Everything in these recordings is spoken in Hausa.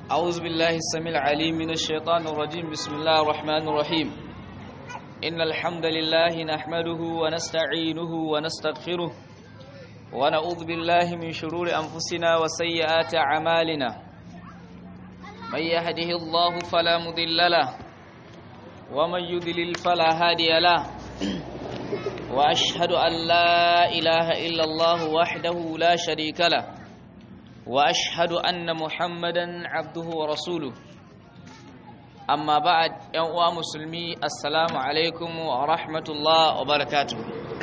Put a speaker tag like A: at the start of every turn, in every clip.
A: أعوذ بالله السميع العليم من الشيطان الرجيم بسم الله الرحمن الرحيم إن الحمد لله نحمده ونستعينه ونستغفره ونعوذ بالله من شرور أنفسنا وسيئات أعمالنا من يهده الله فلا مضل له ومن يضلل فلا هادي له وأشهد أن لا إله إلا الله وحده لا شريك له واشهد ان محمدا عبده ورسوله اما بعد yan uwa musulmi assalamu alaikum wa rahmatullah wa barakatuh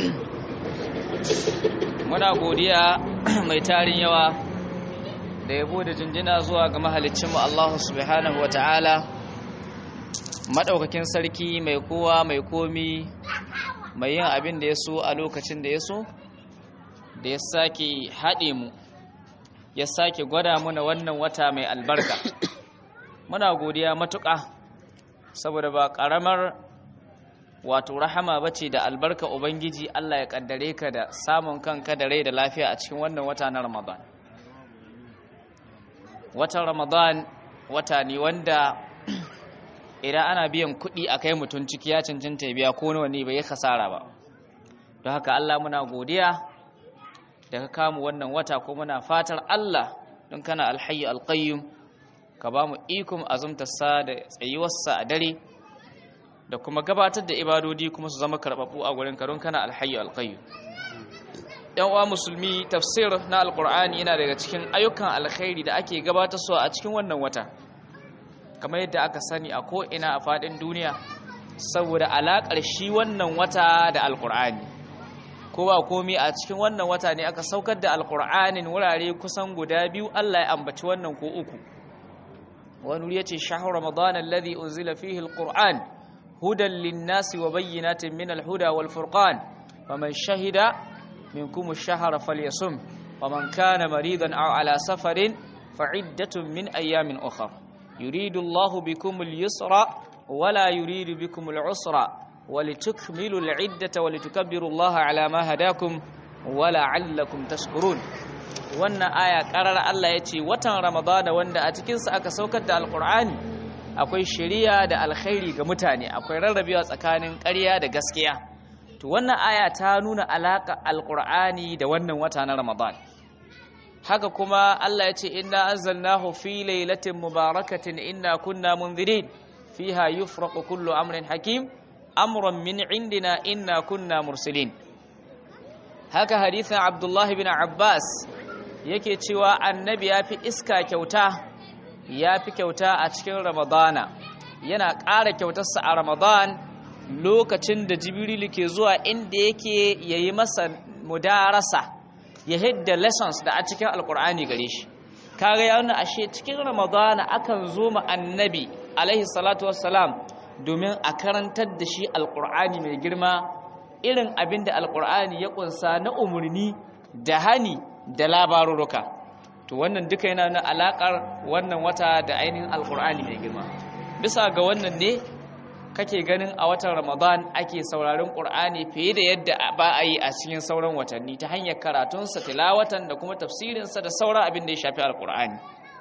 A: muna godiya mai tarin yawa da yabo da jinjina zuwa ga mahaliccin mu Allah subhanahu wataala madaukakin sarki mai kowa mai komi mai yin abin da ya so a lokacin da ya so da ya sake haɗe mu ya sake gwada muna wannan wata mai albarka muna godiya matuƙa saboda ba ƙaramar wato rahama bace da albarka ubangiji Allah ya kaddare ka da samun kanka da rai da lafiya a cikin wannan wata na Ramadan watan Ramadan wata ne wanda idan ana biyan kuɗi a kai mutum ciki ya cancanta ya biya ko nawa ne bai kasara ba don haka Allah muna godiya da ka kamu wannan wata ko muna fatar Allah don kana alhayyu alqayyum ka ba mu ikon azumtarsa da tsayuwarsa a dare da kuma gabatar da ibadodi kuma su zama karɓaɓɓu a gurin ka don kana alhayyu alqayyum yan uwa musulmi tafsir na alqur'ani yana daga cikin ayyukan alkhairi da ake gabatar su a cikin wannan wata kamar yadda aka sani a ko ina a faɗin duniya saboda alaƙar shi wannan wata da alqur'ani ko ba komi a cikin wannan wata ne aka saukar da alkur'anin wurare kusan guda biyu Allah ya ambaci wannan ko uku wani wuri yace shahru ramadan alladhi unzila fihi alquran hudan lin-nasi wa bayyinatin min al-huda wal furqan faman shahida minkum ash-shahra falyasum waman kana maridan aw ala safarin fa'iddatun min ayamin ukhra yuridu Allahu bikum al-yusra wala yuridu bikum al-usra ولتكملوا العدة ولتكبروا الله على ما هداكم ولعلكم تشكرون wannan aya karar Allah ya ce watan Ramadana wanda a cikinsa aka saukar da Alƙur'ani akwai shari'a da alkhairi ga mutane akwai rarrabewa tsakanin ƙarya da gaskiya to wannan aya ta nuna alaƙa Alƙur'ani da wannan wata na Ramadan haka kuma Allah ya ce inna anzalnahu fi lailatin mubarakatin inna kunna munzirin fiha yufraqu kullu amrin hakim amran min indina inna kunna mursalin haka hadithin abdullahi bin abbas yake cewa annabi ya fi iska kyauta ya fi kyauta a cikin ramadana yana ƙara kyautarsa a ramadan lokacin da jibrilu ke zuwa inda yake yayi masa mudarasa ya hidda lessons da a cikin alkur'ani gare shi kaga ya nuna ashe cikin ramadana akan zo ma annabi alaihi salatu wassalam domin a karantar da shi alkur'ani mai girma irin abin da alkur'ani ya kunsa na umarni da hani da labaruruka to wannan duka yana na alakar wannan wata da ainihin alkur'ani mai girma bisa ga wannan ne kake ganin a watan ramadan ake sauraron ƙur'ani fiye da yadda ba a yi a cikin sauran watanni ta hanyar karatunsa tilawatan da kuma tafsirinsa da sauran abin da ya shafi alkur'ani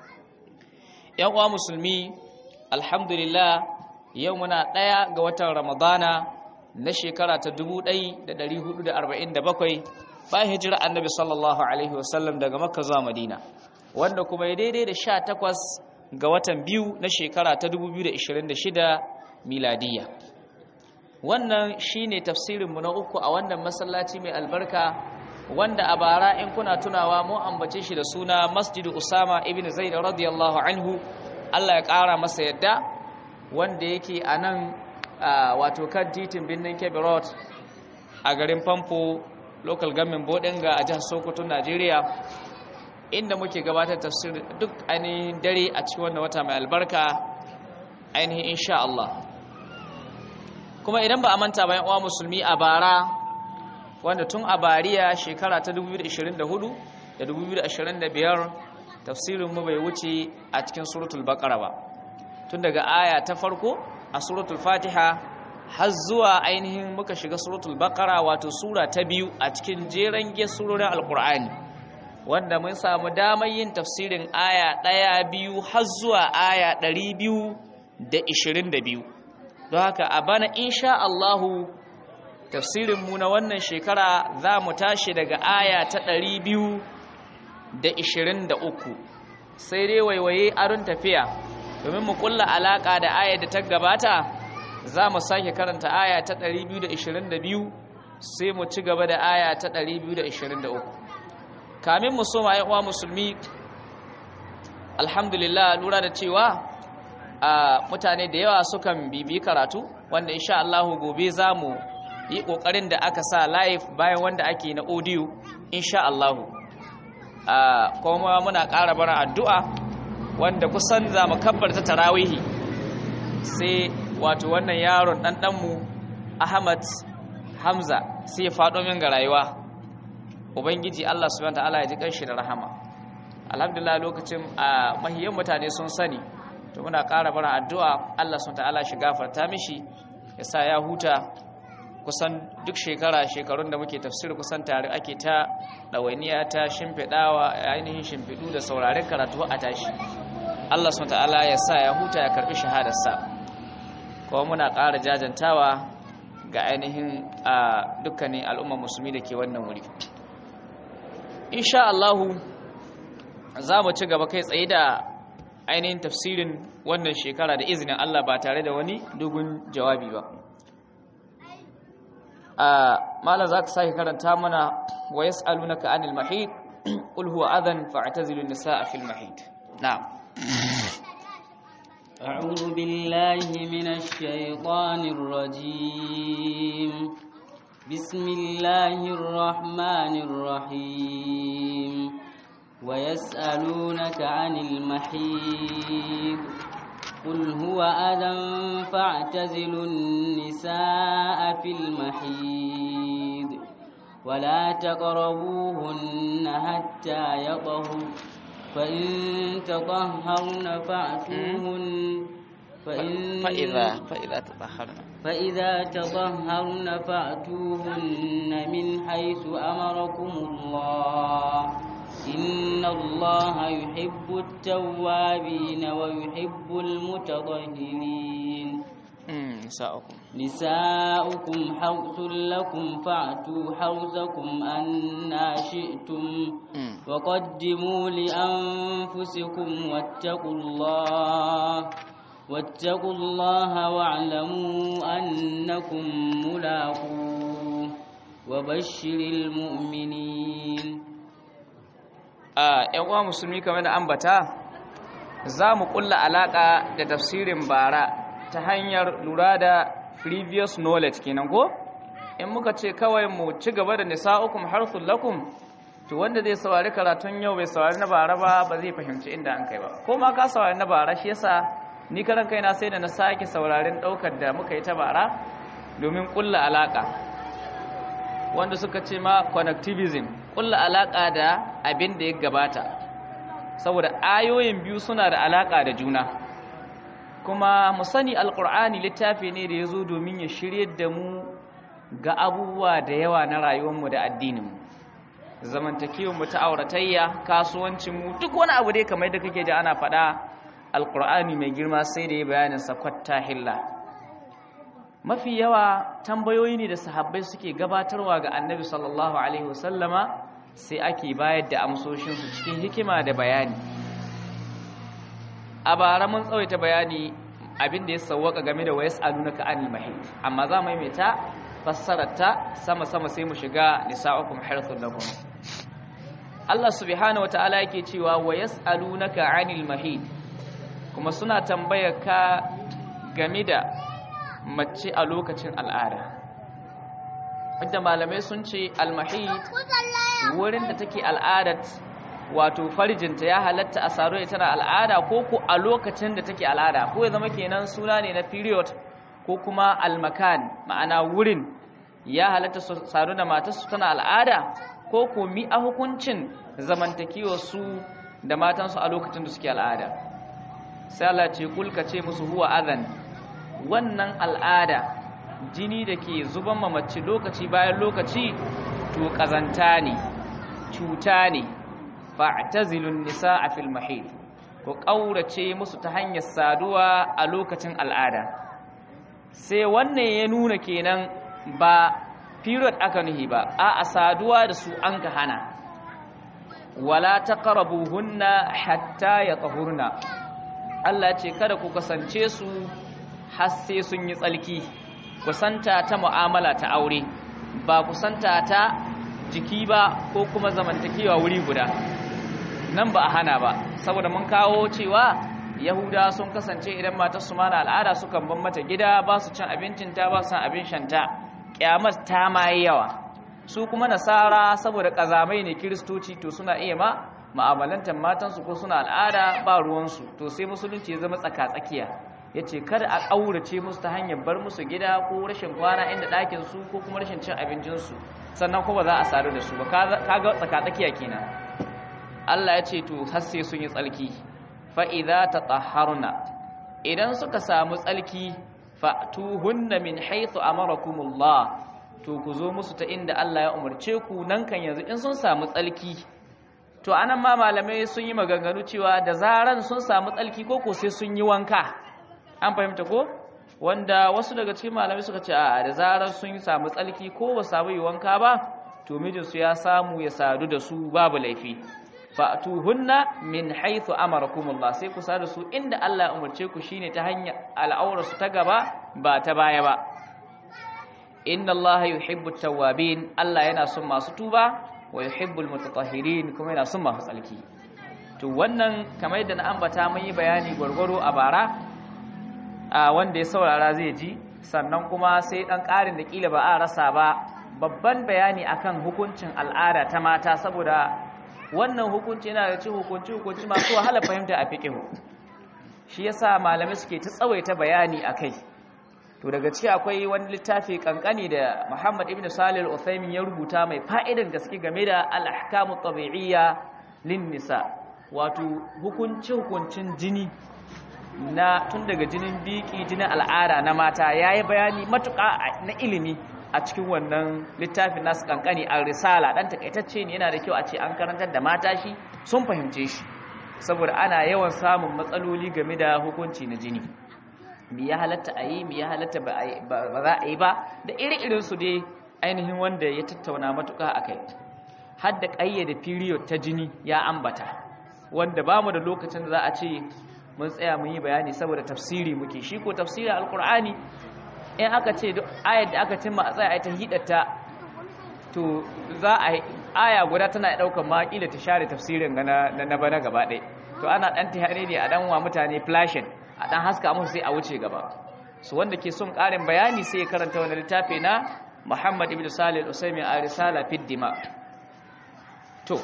A: yan uwa musulmi alhamdulillah yau muna ɗaya ga watan ramadana na shekara ta 1447 bayan hijira annabi sallallahu alaihi wasallam daga makka zuwa madina wanda kuma ya daidai da 18 ga watan biyu na shekara ta 2026 miladiya wannan shine tafsirinmu na uku a wannan masallaci mai albarka wanda a bara in kuna tunawa mu ambace shi da suna masjidu usama ibn zaid radiyallahu anhu Allah ya ƙara masa yadda wanda yake a nan wato kan titin birnin kebbi road a garin famfo local government bodinga a jihar sokoto najeriya inda muke gabatar tafsir duk ainihin dare a cikin wannan wata mai albarka ainihin insha Allah kuma idan ba a manta bayan uwa musulmi a bara wanda tun a bariya shekara ta 2024 da 2025 tafsirinmu bai wuce a cikin suratul baqara ba tun daga aya ta farko a suratul fatiha har zuwa ainihin muka shiga suratul baqara wato sura ta biyu a cikin jeren surorin alkur'ani wanda mun samu damar yin tafsirin aya ɗaya biyu har zuwa aya ɗari biyu da ishirin da biyu don haka a bana insha Allahu tafsirinmu na wannan shekara za mu tashi daga aya ta ɗari biyu da ishirin da uku sai dai waiwaye aron tafiya domin mu kulla alaƙa da aya da ta gabata za mu sake karanta aya ta ɗari biyu da ishirin da biyu sai mu ci gaba da aya ta ɗari biyu da ishirin da uku kamin mu soma uwa musulmi alhamdulillah lura da cewa a mutane da yawa sukan bibi karatu wanda insha Allah gobe za mu yi ƙoƙarin da aka sa live bayan wanda ake na audio insha Allah kuma muna ƙara bara addu'a wanda kusan za mu kabbar ta tarawihi sai wato wannan yaron ɗanɗanmu Ahmad Hamza sai ya faɗo min ga rayuwa ubangiji Allah subhanahu ta'ala ya ji kanshi da rahama alhamdulillah lokacin a mahiyan mutane sun sani to muna ƙara bara addu'a Allah subhanahu ta'ala shi gafarta mishi ya sa ya huta kusan duk shekara shekarun da muke tafsir kusan tare ake ta ɗawainiya ta shimfiɗawa ainihin shimfiɗu da sauraren karatu a tashi Allah subhanahu ta'ala ya sa ya huta ya karɓi shahadarsa kuma muna ƙara jajantawa ga ainihin a dukkanin al'ummar musulmi da ke wannan wuri insha Allahu za mu ci gaba kai tsaye da ainihin tafsirin wannan shekara da izinin Allah ba tare da wani dogon jawabi ba a malam za ka sake karanta mana wa yas'alunaka anil mahid qul huwa adhan fa'tazilu an-nisaa fil mahid na'am
B: أعوذ بالله من الشيطان الرجيم بسم الله الرحمن الرحيم ويسألونك عن المحيض قل هو أذى فاعتزلوا النساء في المحيض ولا تقربوهن حتى يطهرن فإن تطهرن فأتوهن فإن
A: فإذا فإذا تطهرنا
B: فإذا تطهرن فأتوهن من حيث أمركم الله إن الله يحب التوابين ويحب المتطهرين
A: نساؤكم
B: نساؤكم حرث لكم فأتوا حرثكم أنا شئتم وقدموا لأنفسكم واتقوا الله واتقوا الله واعلموا أنكم ملاقوه وبشر المؤمنين
A: a ‘yan uwa musulmi kamar da ambata za mu kulla alaƙa da tafsirin bara ta hanyar lura da previous knowledge kenan ko in muka ce kawai mu ci gaba da nisa'ukum harthul lakum to wanda zai saurari karatun yau bai saurari na bara ba ba zai fahimci inda an kai ba ko ma ka saurari na bara shi yasa ni karan kaina sai da na sake saurarin daukar da muka yi ta bara domin kulla alaka wanda suka ce ma connectivism kulla alaka da abin da ya gabata saboda ayoyin biyu suna da alaka da juna kuma mu sani alkur'ani littafi ne da ya zo domin ya shirye da mu ga abubuwa da yawa na rayuwarmu da addininmu zamantakewarmu ta auratayya kasuwancinmu duk wani abu dai kamar da kake ji ana faɗa alkur'ani mai girma sai da ya bayanin sakwatta hilla mafi yawa tambayoyi ne da sahabbai suke gabatarwa ga annabi sallallahu alaihi wasallama sai ake bayar da amsoshinsu cikin hikima da bayani a bara mun tsawaita bayani abin da ya sauwaka game da wayas alunaka anil mahid amma za mu maimaita fassararta sama-sama sai mu shiga nisa'ukum harthun lakum Allah subhanahu wata'ala yake cewa wa yas'alunaka 'anil mahid kuma suna tambayar ka game da mace a lokacin al'ada wanda malamai sun ce al-mahid wurin da take al'adat wato farjinta ya halatta a saro ita na al'ada ko ko a lokacin da take al'ada ko ya zama kenan suna ne na period ko kuma almakan ma'ana wurin ya halatta su saro da matarsu tana al'ada ko ko mi a hukuncin zamantakewar su da matansu a lokacin da suke al'ada sai Allah ce kulka ce musu huwa adhan wannan al'ada jini da ke zuban mamaci lokaci bayan lokaci to kazanta ne cuta ne fa'tazilun nisaa fil mahid ku kaurace musu ta hanyar saduwa a lokacin al'ada sai wannan ya nuna kenan ba period aka nuhi ba a saduwa da su an ka hana wala taqrabuhunna hatta yatahurna Allah ce kada ku kasance su har sai sun yi tsalki kusanta ta mu'amala ta aure ba kusanta ta jiki ba ko kuma zamantakewa wuri guda nan ba a hana ba saboda mun kawo cewa yahuda sun kasance idan matar su mana al'ada sukan ban mata gida ba su cin abincin ta ba su san abin shanta kyamar ta ma yawa su kuma nasara saboda kazamai ne kiristoci to suna iya ma ma'amalantar matansu ko suna al'ada ba ruwansu to sai musulunci ya zama tsaka-tsakiya ya ce kada a ƙaurace musu ta hanyar bar musu gida ko rashin kwana inda ɗakin su ko kuma rashin cin abincinsu sannan kuma za a sadu da su ba kaga tsaka-tsakiya kenan Allah ya ce to har sai sun yi tsalki fa idza tatahharna idan suka samu tsalki fa'tuhunna min haythu amarakumullah to ku zo musu ta inda Allah ya umarce ku nan kan yanzu in sun samu tsalki to anan ma malamai sun yi maganganu cewa da zaran sun samu tsalki ko ko sai sun yi wanka an fahimta ko wanda wasu daga cikin malamai suka ce a da zarar sun samu tsalki ko ba samu yi wanka ba to mijinsu ya samu ya sadu da su babu laifi fa'tuhunna min haythu amarakumullah sai ku sadu su inda Allah ya umarce ku shine ta hanyar al'aurarsu ta gaba ba ta baya ba inna Allah yuhibbu tawwabin Allah yana son masu tuba wa yuhibbul mutatahhirin kuma yana son masu tsalki to wannan kamar yadda na ambata mun yi bayani gwargwaro a bara a wanda ya saurara zai ji sannan kuma sai dan ƙarin da kila ba a rasa ba babban bayani akan hukuncin al'ada ta mata saboda wannan hukunci yana da ci hukunci hukunci masu wahala fahimta a fiqhu shi yasa malamai suke ta tsawaita bayani akai to daga ciki akwai wani littafi kankani da Muhammad ibn Salih al-Uthaymin ya rubuta mai fa'idan gaske game da al-ahkamu tabi'iyya lin nisa wato hukunci hukuncin jini na tun daga jinin biki jinin al'ada na mata yayi bayani matuƙa na ilimi a cikin wannan littafin nasu kankani al-risala dan takaitacce ne yana da kyau a ce an karantar da mata shi sun fahimce shi saboda ana yawan samun matsaloli game da hukunci na jini mi ya halatta a yi mi ya halatta ba za a yi ba da iri-irin su dai ainihin wanda ya tattauna matuƙa a kai har da ƙayyade period ta jini ya ambata wanda ba mu da lokacin da za a ce mun tsaya mun yi bayani saboda tafsiri muke shi ko tafsirin alkur'ani in aka ce ayar da aka cimma a tsaya a ta hidata to za a aya guda tana ɗaukar ma kila ta share tafsirin na bana gaba ɗaya to ana ɗan ta ne a ɗan wa mutane flashing a ɗan haska musu sai a wuce gaba su wanda ke son ƙarin bayani sai ya karanta wani littafi na Muhammad ibn Salih al-Usaimi a risala fi dima to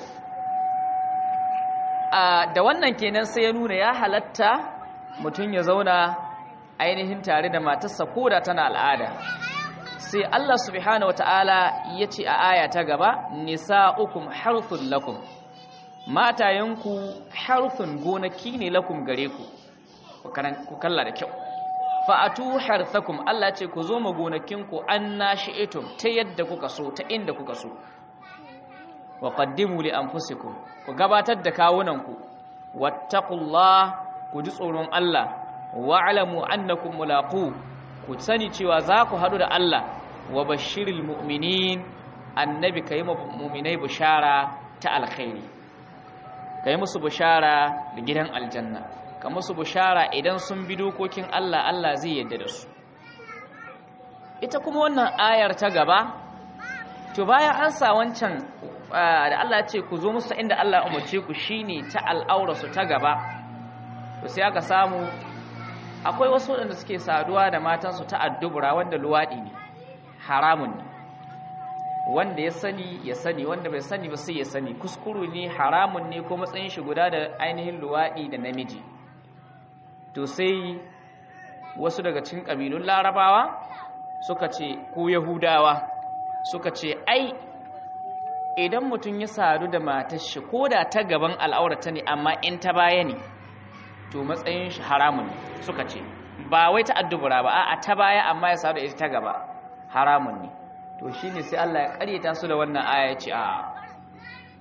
A: da wannan kenan sai ya nuna ya halatta mutum ya zauna ainihin tare da matarsa koda tana al'ada sai Allah subhanahu wata'ala ya ce a aya ta gaba nisa'ukum harthun lakum matayenku harthun gonaki ne lakum gare ku ku kalla da kyau fa'atu harthakum Allah ce ku zo ma gonakinku an nashi'tum ta yadda kuka so ta inda kuka so wa qaddimu li anfusikum ku gabatar da kawunanku wattaqullah ku ji tsoron Allah wa'lamu annakum mulaqu ku sani cewa za ku hadu da Allah wa bashiril mu'minin annabi kai mu'minai bishara ta alkhairi kai musu bishara da gidan aljanna ka musu bishara idan sun bi dokokin Allah Allah zai yadda da su ita kuma wannan ayar ta gaba to bayan an sa wancan da Allah ya ce ku zo musu inda Allah ya umarce ku shine ta al'aura su ta gaba to sai aka samu akwai wasu waɗanda suke saduwa da matansu ta addubura wanda luwaɗi ne haramun ne wanda ya sani ya sani wanda bai sani ba sai ya sani kuskuru ne haramun ne ko matsayin shi guda da ainihin luwaɗi da namiji to sai wasu daga cikin ƙabilun larabawa suka ce ko yahudawa suka ce ai idan mutum ya sadu da matar shi ko da ta gaban al'aurata ne amma in ta baya ne to matsayin shi haramun ne suka ce ba wai ta addubura ba a ta baya amma ya sadu da ita ta gaba haramun ne to shine sai Allah ya karyata su da wannan aya ya ce a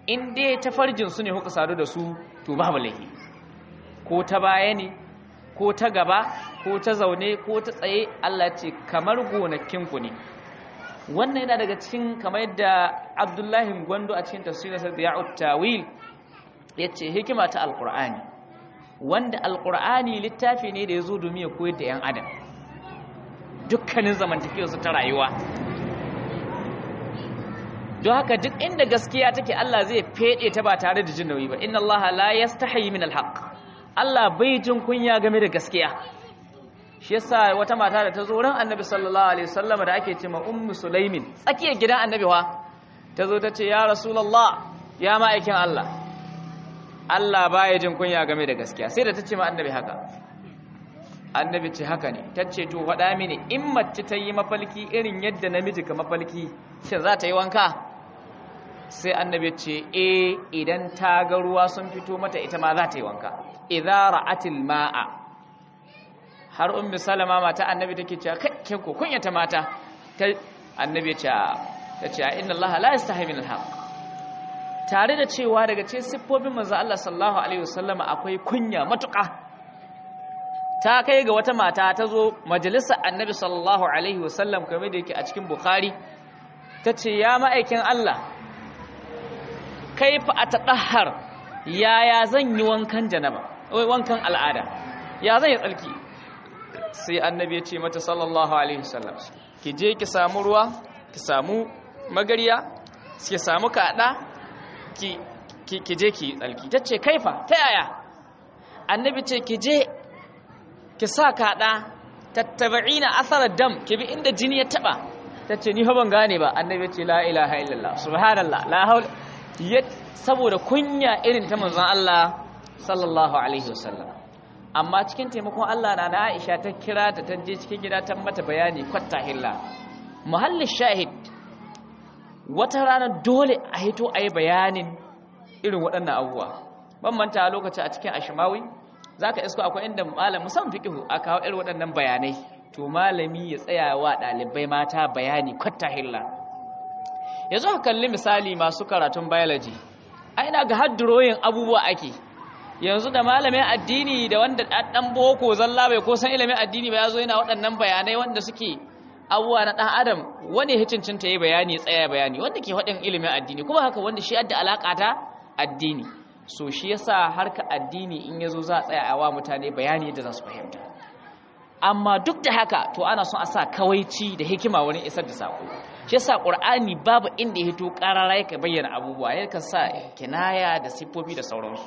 A: in dai ta farjin su ne kuka sadu da su to babu laifi ko ta baya ne ko ta gaba ko ta zaune ko ta tsaye Allah ce kamar gonakinku ne wannan yana daga cikin kamar yadda Abdullahi Gwando a cikin tafsirinsa da ya'ut tawil yace hikima ta alqur'ani wanda alqur'ani littafi ne da yazo domin ya koyar da yan adam dukkanin zamantakewarsu ta rayuwa don haka duk inda gaskiya take Allah zai fede ta ba tare da jin nauyi ba inna Allah la yastahi min alhaq Allah bai jin kunya game da gaskiya shi yasa wata mata da ta zo ran Annabi sallallahu alaihi wasallam da ake cewa ummu sulaimin tsakiyar gidan Annabi wa ta zo ta ce ya rasulullah ya ma'aikin Allah Allah baya jin kunya game da gaskiya sai da ta ce ma Annabi haka Annabi ce haka ne ta ce to faɗa mini in mace ta yi mafalki irin yadda namiji ka mafalki shin za ta yi wanka sai annabi ce e idan ta ga ruwa sun fito mata ita ma za ta yi wanka idza ra'atil ma'a har ummi salama mata annabi take cewa kai ko kunyata mata ta annabi ce ta ce inna allaha la yastahi min alhaq tare da cewa daga cikin siffofin manzo Allah sallallahu alaihi wasallama akwai kunya matuƙa ta kai ga wata mata ta zo majalisar annabi sallallahu alaihi wasallam kamar da yake a cikin bukhari ta ce ya ma'aikin Allah kaifa a taɗahar yaya zan yi wankan janaba wankan al'ada ya zan yi tsalki sai annabi ya ce mata sallallahu alaihi wasallam ki je ki samu ruwa ki samu magariya ki samu kaɗa ki je ki yi tsalki ta ce kaifa ta yaya annabi ce ki je ki sa kaɗa tattaba'ina asarar dam ki bi inda jini ya taɓa ta ce ni ban gane ba annabi ce la ilaha illallah subhanallah la haul saboda kunya irin ta manzon Allah sallallahu alaihi wasallam amma cikin taimakon Allah na Aisha ta kira ta ta je cikin gida ta mata bayani kwatta hilla muhalli shahid wata rana dole a hito ayi bayanin irin waɗannan abubuwa ban manta lokaci a cikin ashmawi zaka isko akwai inda malam musamman fiqhu aka kawo irin waɗannan bayanai to malami ya tsaya wa ɗalibai mata bayani kwatta hilla yanzu ka kalli misali masu karatun biology a ina ga hadduroyin abubuwa ake yanzu da malamin addini da wanda ɗan boko zalla bai ko san ilimin addini ba ya zo yana waɗannan bayanai wanda suke abubuwa na ɗan adam wani hikincin ta yi bayani tsaya bayani wanda ke faɗin ilimin addini kuma haka wanda shi adda alaƙa ta addini so shi yasa harka addini in yazo za a tsaya a wa mutane bayani yadda za su fahimta amma duk da haka to ana son a sa kawaici da hikima wurin isar da sako shi yasa qur'ani babu inda ya hito karara yake bayyana abubuwa yake sa kinaya da sifofi da sauransu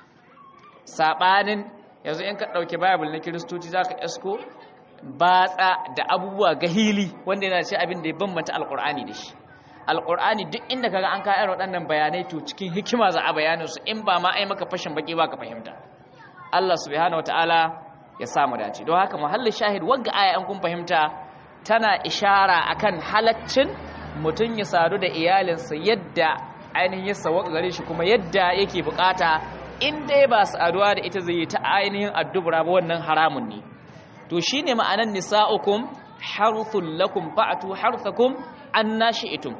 A: sabanin yanzu in ka dauke bible na kristoci zaka esko batsa da abubuwa gahili wanda yana ce abin da ya bambanta alqur'ani da shi alqur'ani duk inda kaga an ka irin waɗannan bayanai to cikin hikima za a bayanin su in ba ma ai maka fashin baki ba ka fahimta Allah subhanahu wataala ya samu dace don haka muhallin shahid wagga aya an kun fahimta tana ishara akan halaccin mutum ya sadu da iyalinsa yadda ainihin ya sawaka gare shi kuma yadda yake bukata in dai ba saduwa da ita zai yi ta ainihin addubura ba wannan haramun ne to shine ma'anan nisa'ukum harthul lakum fa'tu harthakum annashi'tum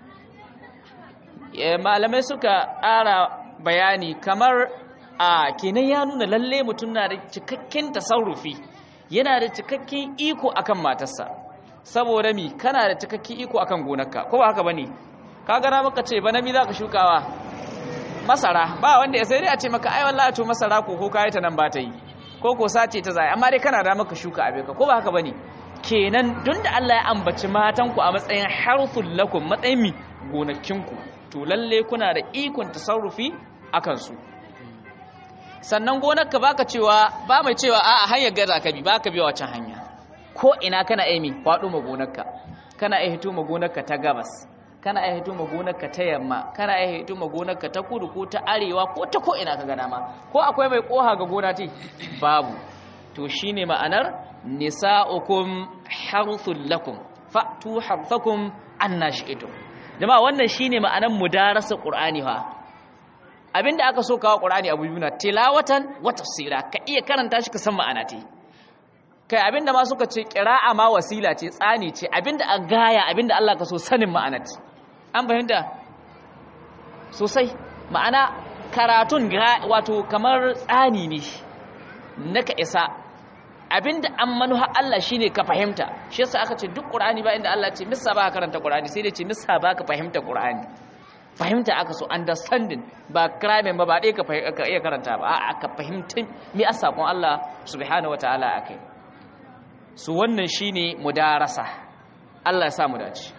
A: malamai suka ƙara bayani kamar a kenan ya nuna lalle mutum na da cikakken tasarrufi yana da cikakken iko akan matarsa saboda mi kana da cikakken iko akan gonarka ko ba haka bane ka gara maka ce bana mi zaka shukawa masara ba wanda ya sai dai a ce maka ai wallahi to masara ko ko kai ta nan ba ta yi ko ko sace ta zai amma dai kana da maka shuka abe ka ko ba haka bane kenan don da Allah ya ambaci matan ku a matsayin harthul lakum matsayin mi gonakinku to lalle kuna da ikon tasarrufi akan su sannan gonarka baka cewa ba mai cewa a hanyar gaza ka bi baka biya wacan hanya ko ina kana aimi kwado ma gonarka kana ai hito ma gonarka ta gabas kana ai hito ma gonarka ta yamma kana ai hito ma gonarka ta kudu ko ta arewa ko ta ko ina ka ga dama ko akwai mai koha ga gona ti babu to shine ma'anar nisa'ukum harthul lakum fa'tu harthakum annashi'tum jama'a wannan shine ma'anar mudarasa qur'ani fa abinda aka so kawo qur'ani abu biyu na tilawatan wa tafsira ka iya karanta shi ka san ma'ana ce kai abinda ma suka ce qira'a ma wasila ce tsani ce abinda a gaya abinda Allah ka so sanin ma'ana ce an fahimta sosai ma'ana karatun wato kamar tsani ne na ka isa abinda an manuha Allah shine ka fahimta shi yasa aka ce duk Qur'ani ba inda Allah ce missa ba ka karanta Qur'ani sai dai ce missa ba ka fahimta Qur'ani fahimta aka so understanding ba crime ba ba dai ka iya karanta ba a'a ka fahimta me a sakon Allah subhanahu wataala akai su wannan shine mudarasa Allah ya sa mu dace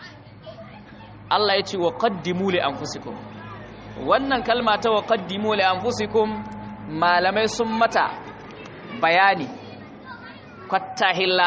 A: Allah ya ce wa qaddimu li anfusikum wannan kalma ta wa qaddimu li anfusikum malamai sun mata bayani kwattahilla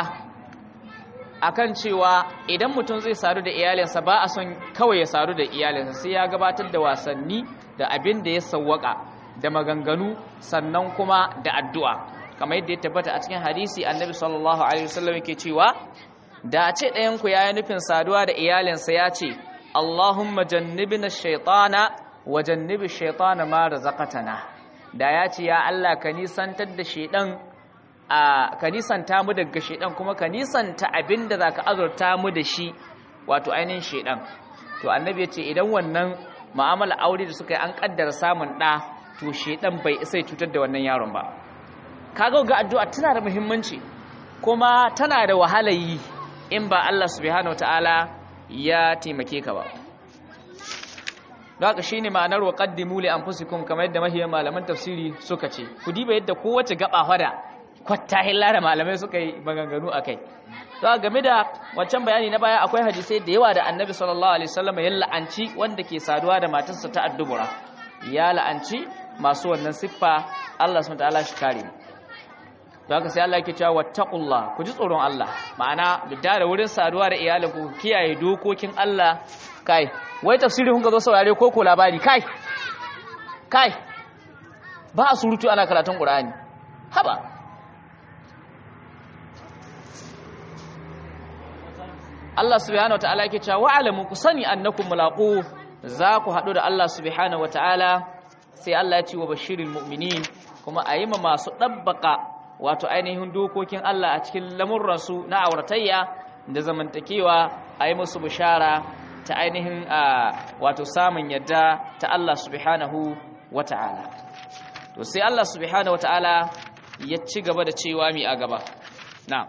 A: akan cewa idan mutum zai sadu da iyalinsa ba a son kawai ya sadu da iyalinsa sai ya gabatar da wasanni da abin da ya sawwaka da maganganu sannan kuma da addu'a kamar yadda ya tabbata a cikin hadisi annabi sallallahu alaihi wasallam yake cewa da a ce ɗayan ku yayi nufin saduwa da iyalinsa ya ce Allahumma jannibna shaytana wa jannibi shaytana ma razaqtana da ya ce ya Allah ka nisantar da shedan a ka nisanta mu daga shedan kuma ka nisanta abinda zaka azurta mu da shi wato ainihin shedan to annabi ya ce idan wannan mu'amala aure da suka yi an kaddara samun da to shedan bai isa ya cutar da wannan yaron ba kaga ga addu'a tana da muhimmanci kuma tana da wahala yi in ba Allah subhanahu wataala ya taimake ka ba don haka shine ma'anar wa qaddimu li anfusikum kamar yadda mahiyar malaman tafsiri suka ce ku diba yadda kowace gaba hada kwatta hilla da malamai suka yi maganganu akai to game da wancan bayani na baya akwai hadisai da yawa da annabi sallallahu alaihi wasallam ya la'anci wanda ke saduwa da matarsa ta addubura ya la'anci masu wannan siffa Allah subhanahu wataala shi kare mu to haka sai Allah yake cewa wattaqullah ku ji tsoron Allah ma'ana da da wurin saduwa da iyalinku ku kiyaye dokokin Allah kai wai tafsiri kun ga zo saurare ko ko labari kai kai ba a surutu ana karatun Qur'ani haba Allah subhanahu wataala yake cewa wa'lamu ku sani annakum mulaqu za ku hadu da Allah subhanahu wataala sai Allah ya ce wa bashiril mu'minin kuma ayi ma masu dabbaka wato ainihin dokokin Allah a cikin lamurransu na auratayya da zamantakewa a yi musu bishara ta ainihin wato samun yadda ta Allah subhanahu wa ta'ala to sai Allah subhanahu wa ta'ala ya ci gaba da cewa mi a gaba na'am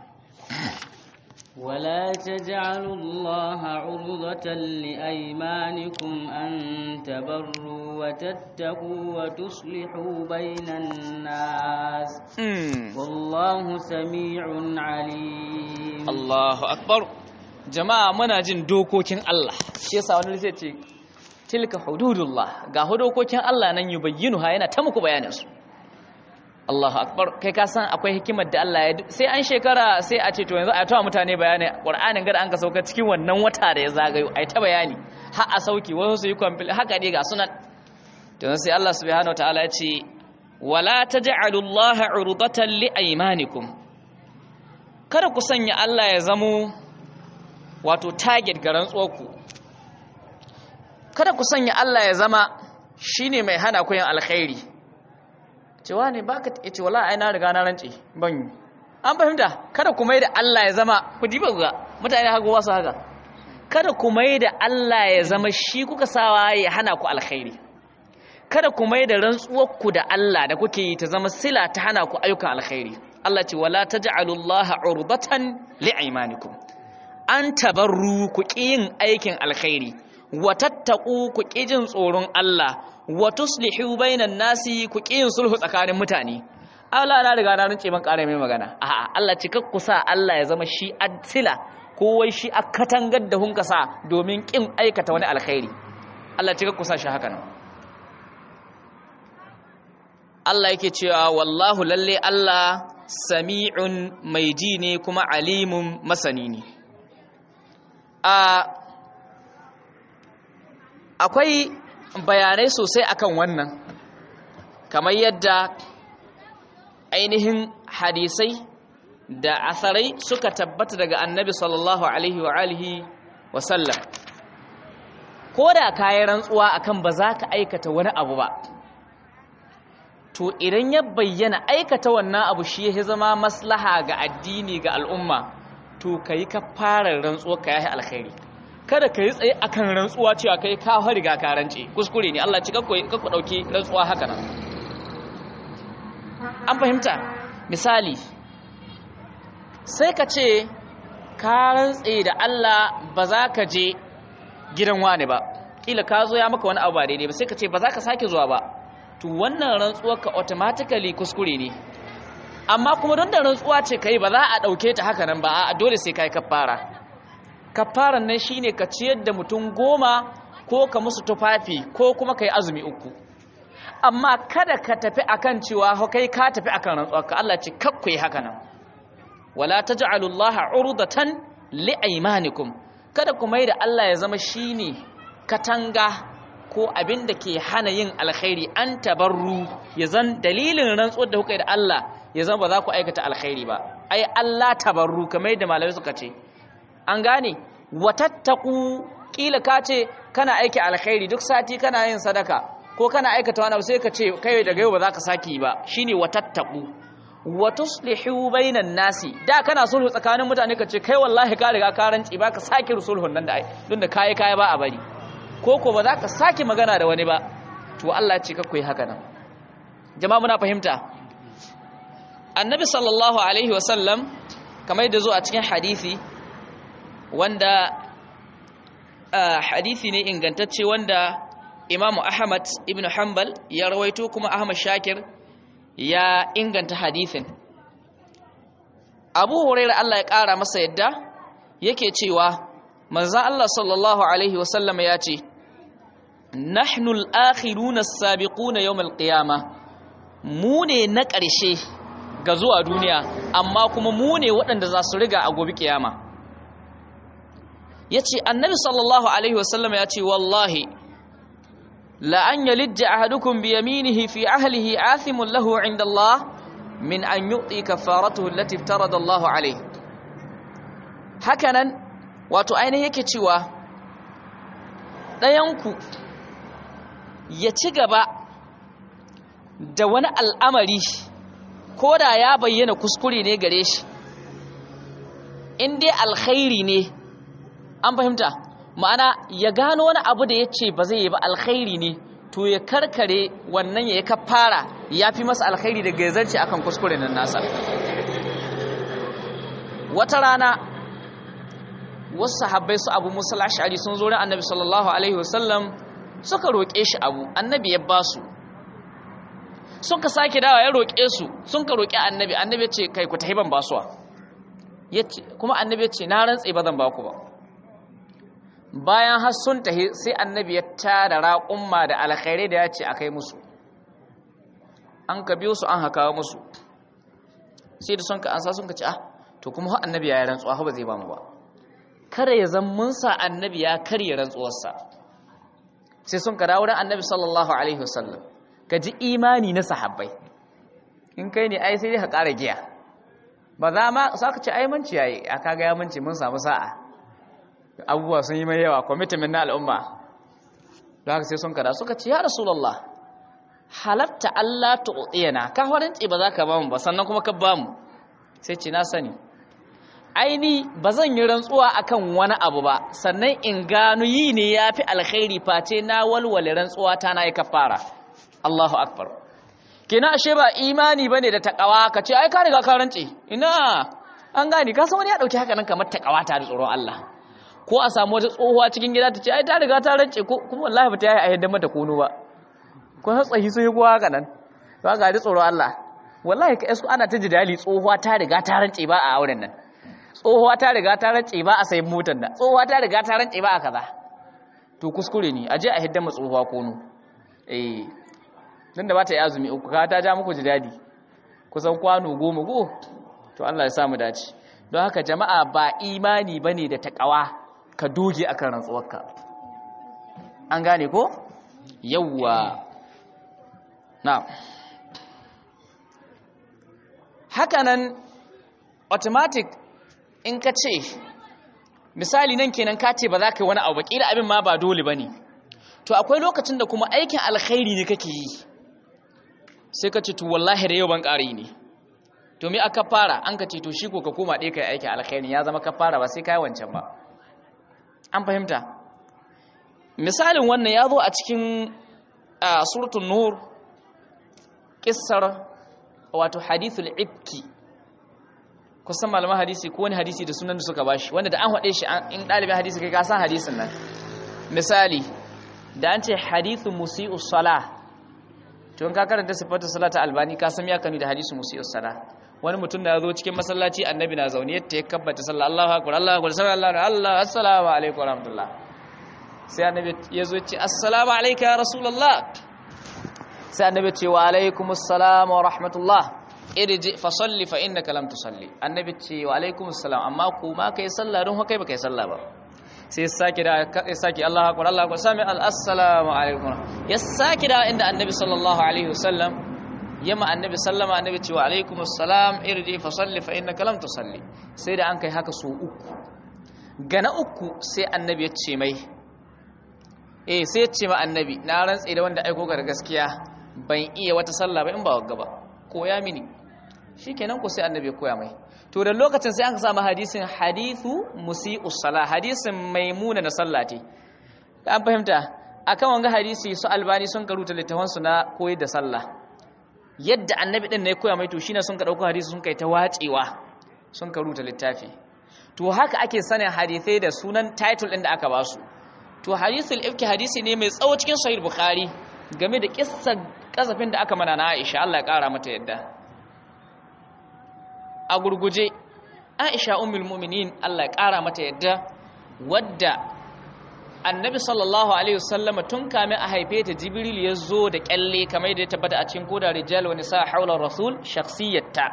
B: ولا تجعلوا الله عرضة لأيمانكم أن تبروا وتتقوا وتصلحوا بين الناس والله سميع عليم
A: الله أكبر jama'a muna jin dokokin Allah shi yasa wani zai ce tilka hududullah ga dokokin Allah nan yubayyinuha yana ta muku bayanin su Allahu akbar kai ka san akwai hikimar da Allah ya sai an shekara sai a ce to yanzu a tawa mutane bayani Qur'anin gada an ka sauka cikin wannan wata da ya zagayo ai ta bayani har a sauki wasu su yi kwamfil haka ne ga sunan to sai Allah subhanahu wataala ya ce wala taj'alu Allah urdatan li aymanikum kada ku sanya Allah ya zamo wato target ga rantsuwarku kada ku sanya Allah ya zama shine mai hana ku yin alkhairi cewa ne baka ce wala ai na riga na rance ban yi an fahimta kada ku mai da Allah ya zama ku diba ga mutane haka wasu haka kada ku mai da Allah ya zama shi kuka sawa ya hana ku alkhairi kada ku mai da rantsuwar ku da Allah da kuke yi ta zama sila ta hana ku ayyukan alkhairi Allah ce wala taj'alullaha urdatan li'aymanikum an tabarru ku ƙi yin aikin alkhairi wa tattaku ku ƙi jin tsoron Allah wa tuslihu bainan nasi ku ƙi yin sulhu tsakanin mutane Allah na riga na rince ban ƙara mai magana a'a Allah ci ku sa Allah ya zama shi adsila ko wai shi a katangar da hunka sa domin ƙin aikata wani alkhairi Allah ci ku sa shi haka nan Allah yake cewa wallahu lalle Allah sami'un mai ji ne kuma alimun masani ne akwai bayanai sosai akan wannan kamar yadda ainihin hadisai da asarai suka tabbata daga annabi sallallahu alaihi wa alihi wa sallam ko da kayi rantsuwa akan ba za ka aikata wani abu ba to idan ya bayyana aikata wannan abu shi ya zama maslaha ga addini ga al'umma to ka yi kafarar rantsuwa ka yahi alkhairi kada ka yi tsaye akan rantsuwa cewa kai ka riga ka rance kuskure ne Allah ci kakku kakku dauki rantsuwa haka nan an fahimta misali sai ka ce ka rantse da Allah ba za ka je gidan wani ba kila ka zo ya maka wani abu ba daidai ba sai ka ce ba za ka sake zuwa ba to wannan rantsuwar ka automatically kuskure ne amma kuma don da rantsuwa ce kai ba za a dauke ta haka nan ba a dole sai kai kafara kafaran nan shine ka ciyar da mutum goma ko ka musu tufafi ko kuma kai azumi uku amma kada ka tafi akan cewa kai ka tafi akan rantsuwar ka Allah ce kakku yi haka nan wala taj'alu Allah urdatan liaymanikum kada ku mai da Allah ya zama shine katanga ko abin da ke hana yin alkhairi an tabarru ya zan dalilin rantsuwar da kuka yi da Allah ya zan ba za ku aikata alkhairi ba ai Allah tabarru kamar yadda malamai suka ce an gane watattaku kila ka ce kana aiki alkhairi duk sati kana yin sadaka ko kana aikata wani abu sai ka ce kai daga yau ba za ka saki ba shine watattaku wa tuslihu bainan nasi da kana sulhu tsakanin mutane ka ce kai wallahi ka riga ka ranci ba ka saki sulhun nan da ai don da kai kai ba a bari ko ko ba za ka saki magana da wani ba to Allah ce ka koyi haka nan jama'a muna fahimta annabi sallallahu alaihi wasallam kamar yadda zo a cikin hadisi wanda hadisi ne ingantacce wanda imamu ahmad ibn hanbal ya rawaito kuma ahmad shakir ya inganta hadisin abu huraira Allah ya ƙara masa yadda yake cewa manzan Allah sallallahu alaihi wasallam ya ce nahnu al-akhiruna as-sabiquna yawm al-qiyamah mu ne na ƙarshe ga zuwa duniya amma kuma mu ne waɗanda za su riga a gobe kiyama ya ce annabi sallallahu alaihi wasallam ya ce wallahi la'an yalidja ahadukum bi yaminihi fi ahlihi athimun lahu inda Allah min an yu'ti kafaratuhu allati iftarada Allah alaihi hakanan wato ainihin yake cewa ɗayanku ya ci gaba da wani al'amari ko da ya bayyana kuskure ne gare shi in dai alkhairi ne an fahimta ma'ana ya gano wani abu da ya ce ba zai yi ba alkhairi ne to ya karkare wannan ya yi kafara ya fi masa alkhairi da gazarci akan kuskure nan nasa wata rana wasu sahabbai su abu musul ash'ari sun zo ran annabi sallallahu alaihi wasallam suka roƙe shi abu annabi ya ba su suka sake dawa ya roƙe su sun ka roƙi annabi annabi ya ce kai ku tahi ban basuwa kuma annabi ya ce na rantse ba zan ba ku ba bayan har sun tahi sai annabi ya tara raƙumma da alkhairai da ya ce a kai musu an ka biyo su an haka musu sai da sun ka ansa sun ka ce ah to kuma har annabi ya yi rantsuwa ba zai ba mu ba kada ya zan mun sa annabi ya karya rantsuwarsa sai sun ka dawo da annabi sallallahu alaihi wasallam ka ji imani na sahabbai in kai ne ai sai dai ka ƙara giya ba za ma sa ka ce ai manci yayi a kaga ya manci mun samu sa'a abubuwa sun yi mai yawa commitment na al'umma don haka sai sun kada suka ce ya rasulullah halatta Allah tu'tiyana ka horinci ba za ka ba mu ba sannan kuma ka ba mu sai ce na sani aini ba zan yi rantsuwa akan wani abu ba sannan in gano yi ne ya fi alkhairi face na walwale rantsuwa ta na yi kafara Allahu akbar kina ashe ba imani bane da takawa ka ce ai ka riga ka rance ina an gani ka san wani ya dauki haka nan kamar takawa ta da tsoron Allah ko a samu wata tsohuwa cikin gida ta ce ai ta riga ta rance ko kuma wallahi ba ta yi a yadda mata kono ba ko har tsahi sai ko haka nan ba ga da tsoron Allah wallahi ka esu ana ta jidali tsohuwa ta riga ta rance ba a auren nan tsohuwa ta riga ta rance ba a sayin motar nan tsohuwa ta riga ta rance ba a kaza to kuskure ne aje a hidda tsohuwa kono eh dan da ba ta yi azumi uku ka ta ja muku jidadi kusan kwano goma go to Allah ya sa mu dace don haka jama'a ba imani bane da takawa ka doge akan rantsuwarka an gane ko yawwa na hakanan automatic in ka ce misali nan kenan ka ce ba za ka yi wani abu ba kila abin ma ba dole bane to akwai lokacin da kuma aikin alkhairi ne kake yi sai ka ce to wallahi da yau ban ƙari ne to me aka fara an ka ce to shi ko ka koma ɗaya kai aikin alkhairi ya zama ka fara ba sai ka yi wancan ba an fahimta misalin wannan ya zo a cikin suratul nur kissar wato hadithul ibki kusan malaman hadisi ko wani hadisi da sunan da suka bashi wanda da an haɗe shi in ɗalibin hadisi kai ka san hadisin nan misali da an ce hadithu musi'u salah to in ka karanta sifatu salata albani ka san ya kanu da hadisu musi'u salah wani mutum da ya zo cikin masallaci annabi na zaune yadda ya kabbata sallah Allahu akbar Allahu akbar sallallahu Allah assalamu alaikum wa rahmatullah sai annabi ya zo ce assalamu alayka ya rasulullah sai annabi ce wa alaikumus salam wa rahmatullah irji fa salli fa innaka lam tusalli annabi ce wa alaikumus salam amma ku ma kai sallah don kai ba kai sallah ba sai saki da ya saki Allahu akbar Allahu akbar sami assalamu alaikum ya saki da inda annabi sallallahu alaihi wasallam yamma annabi sallama annabi ce wa alaikumus salam irji fa salli fa innaka lam tusalli sai da an kai haka so uku gana uku sai annabi ya ce mai eh sai ya ce ma annabi na rantse da wanda aiko ga gaskiya ban iya wata sallah ba in ba wagga ba koya mini shikenan ko sai annabi ya koya mai to da lokacin sai an samu hadisin hadithu musi'us sala hadisin maimuna na sallati an fahimta akan wanga hadisi su albani sun karuta littafan su na koyar da sallah yadda annabi din ne ya koya mai to shine sun ka dauko hadisi sun kai ta wacewa sun karuta littafi to haka ake sanin hadisai da sunan title din da aka ba su to hadisul ifki hadisi ne mai tsawo cikin sahih bukhari game da kissar kasafin da aka mana na Aisha Allah ya kara mata yadda a gurguje Aisha ummul mu'minin Allah ya kara mata yadda wadda Annabi sallallahu alaihi wasallama tun kame a haife ta Jibril ya zo da kyalle kamar da ya tabbata a cikin koda rijal wa nisa haula rasul shakhsiyatta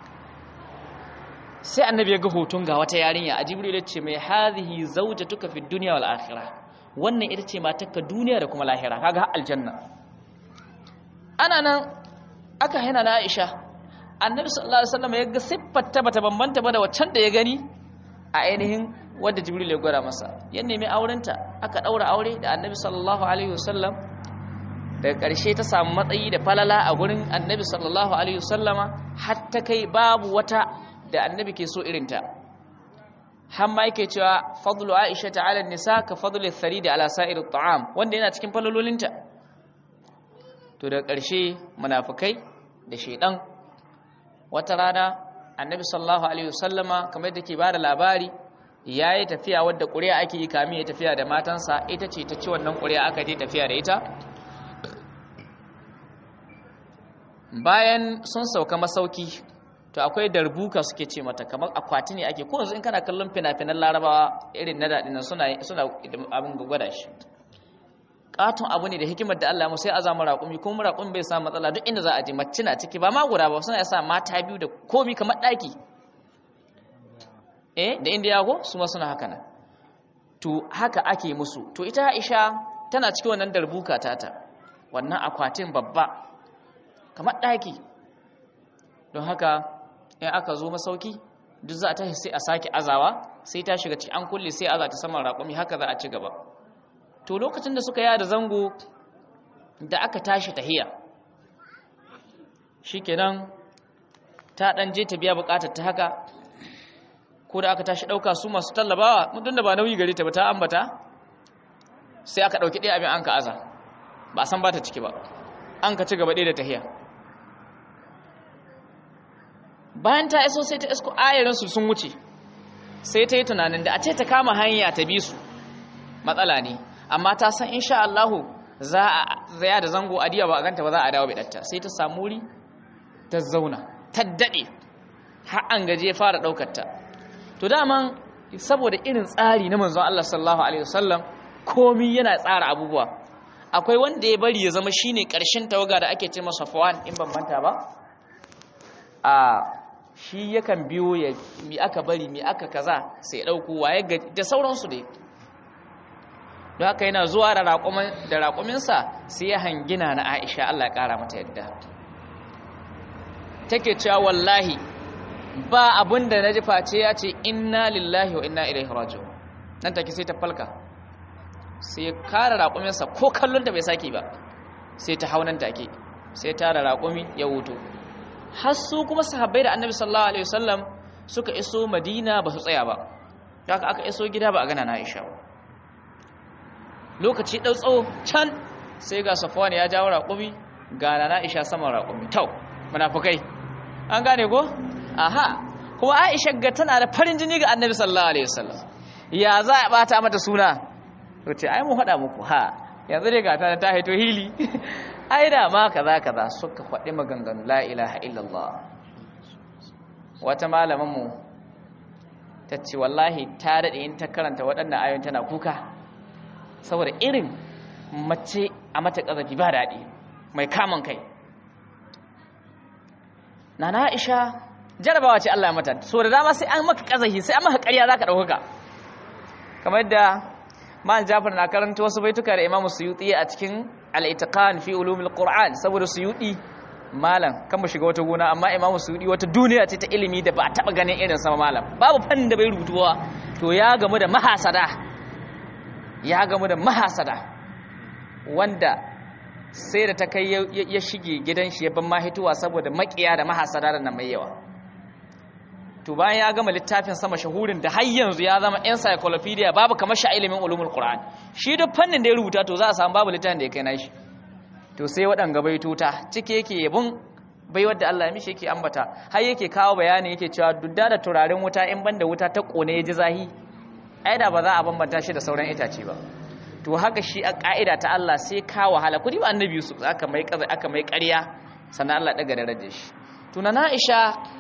A: sai Annabi ya ga hoton ga wata yarinya a Jibril ya ce mai hadhihi zawjatuka fid dunya wal akhirah wannan ita ce matakka duniya da kuma lahira kaga aljanna ana nan aka hana na Aisha annabi sallallahu alaihi wasallam ya ga siffarta bata bambanta ba da waccan da ya gani a ainihin wanda jibril ya gwada masa ya nemi aurenta aka daura aure da annabi sallallahu alaihi wasallam daga ƙarshe ta samu matsayi da falala a gurin annabi sallallahu alaihi wasallama har ta kai babu wata da annabi ke so irinta har ma yake cewa fadlu aisha ta'ala nisa ka fadlu tharidi ala sa'ir at'am wanda yana cikin falalolinta to daga ƙarshe munafikai da shedan wata rana annabi sallallahu alaihi wasallama kamar yadda ke bada labari yayi tafiya wadda ƙuri'a ake yi kamin ya tafiya da matansa ita ce ta ci wannan ƙuri'a aka je tafiya da ita bayan sun sauka masauki to akwai darbuka suke ce mata kamar akwati ne ake ko yanzu in kana kallon fina-finan larabawa irin na daɗin nan suna suna abin gwada shi katon abu ne da hikimar da Allah mu sai azamu raƙumi kuma raƙumi bai samu matsala duk inda za a je mace na ciki ba ma guda ba suna yasa mata biyu da komi kamar ɗaki eh da indiya ko su ma suna haka nan to haka ake musu to ita Aisha tana cikin wannan darbuka tata wannan akwatin babba kamar ɗaki don haka in aka zo masauki duk za a tashi sai a sake azawa sai ta shiga cikin an kulle sai aza ta saman raƙumi haka za a ci gaba to lokacin da suka yada zango da aka tashi tahiya shikenan ta dan je ta biya bukatar ta haka ko da aka tashi dauka su masu tallabawa mutum da ba nauyi gare ta ba ta ambata sai aka dauki ɗaya abin an ka aza ba san ba ta ciki ba an ka ci gaba ɗaya da tahiya bayan ta iso sai ta isko ayarinsu sun wuce sai ta yi tunanin da a ce ta kama hanya ta bi su matsala ne amma ta san insha Allahu za a zaya da zango a diya ba a ganta ba za a dawo bidatta sai ta samu wuri ta zauna ta dade har an gaje ya fara daukar ta to daman saboda irin tsari na manzon Allah sallallahu alaihi wasallam komai yana tsara abubuwa akwai wanda ya bari ya zama shine karshen tawaga da ake ce masa Safwan in ban manta ba a shi yakan biyo ya mi aka bari mi aka kaza sai ya dauko waye da sauransu dai don haka yana zuwa da raƙuminsa sai ya hangina na aisha Allah ya ƙara mata yadda take cewa wallahi ba abin da na ji face ya ce inna lillahi wa inna ilaihi raji'un nan take sai ta falka sai ya kara raƙuminsa ko kallon da bai saki ba sai ta haunan take sai ta da raƙumi ya wuto har su kuma sahabbai da annabi sallallahu alaihi wasallam suka iso madina ba su tsaya ba haka aka iso gida ba a gana na aisha ba lokaci ɗau tsawo can sai ga safwan ya jawo raƙumi ga nana aisha saman raƙumi tau munafukai an gane ko aha kuma aisha ga tana da farin jini ga annabi sallallahu alaihi wasallam ya za a bata mata suna to ce ai mu faɗa muku ha yanzu dai ga ta ta haito hili ai da ma kaza kaza suka faɗi maganganu la ilaha illallah wata malamin mu ta ce wallahi ta daɗe in ta karanta waɗannan ayoyin tana kuka saboda irin mace a mata ƙazafi ba daɗi mai kamun kai nana aisha jarabawa ce Allah ya mata so da dama sai an maka ƙazafi sai an maka ƙarya za ka ɗauka kamar yadda man jafar na karanta wasu baituka da imamu suyuti a cikin al-itiqan fi ulumil qur'an saboda suyuti malam kan mu shiga wata gona amma imamu suyuti wata duniya ce ta ilimi da ba a taba ganin irin sama malam babu fannin da bai rubutuwa to ya gamu da mahasada ya gamu da mahasada wanda sai da ta kai ya shige gidan shi ya ban mahituwa saboda makiya da mahasada da nan mai yawa to bayan ya gama littafin sama shahurin da har yanzu ya zama encyclopedia babu kamar sha ilimin ulumul qur'an shi duk fannin da ya rubuta to za a samu babu littafin da ya kai nashi to sai waɗanga baituta cike yake yabon bai wadda Allah ya mishi yake ambata har yake kawo bayani yake cewa dudda da turaren wuta in banda wuta ta kone ya ji zahi ai da ba za a bambanta shi da sauran itace ba to haka shi a ka'ida ta Allah sai ka wahala kudi ba annabi Yusuf aka mai kaza aka mai ƙarya sannan Allah daga darajar shi to na Aisha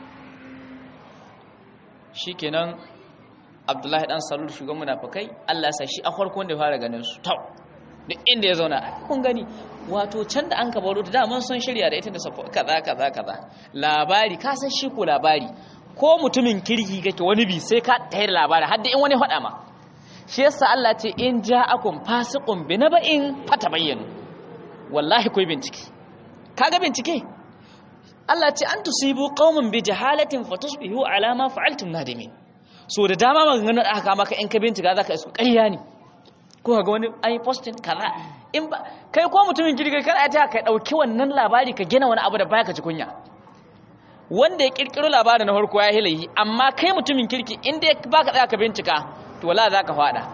A: shikenan Abdullahi dan Salul shugaban munafikai Allah ya sa shi a farkon da fara ganin su tau duk inda ya zauna kun gani wato can da an ka baro da daman sun shirya da ita da safo kaza kaza kaza labari ka san shi ko labari ko mutumin kirki kake wani bi sai ka tayar labari har da in wani faɗa ma shi yasa Allah ce in ja'akum fasiqun bi naba'in fatabayyanu wallahi koi bincike kaga bincike Allah ce an tusibu qauman bi jahalatin fatusbihu ala ma fa'altum nadimin so da dama maganganun aka maka in ka bincika zaka isu ƙarya ne ko ga wani ai posting kaza in ba kai ko mutumin kirki kana ta ka dauki wannan labari ka gina wani abu da baya ka ji kunya wanda ya kirkiro labarin na farko ya hilayi amma kai mutumin kirki inda ya baka tsaya ka bincika to wala za ka fada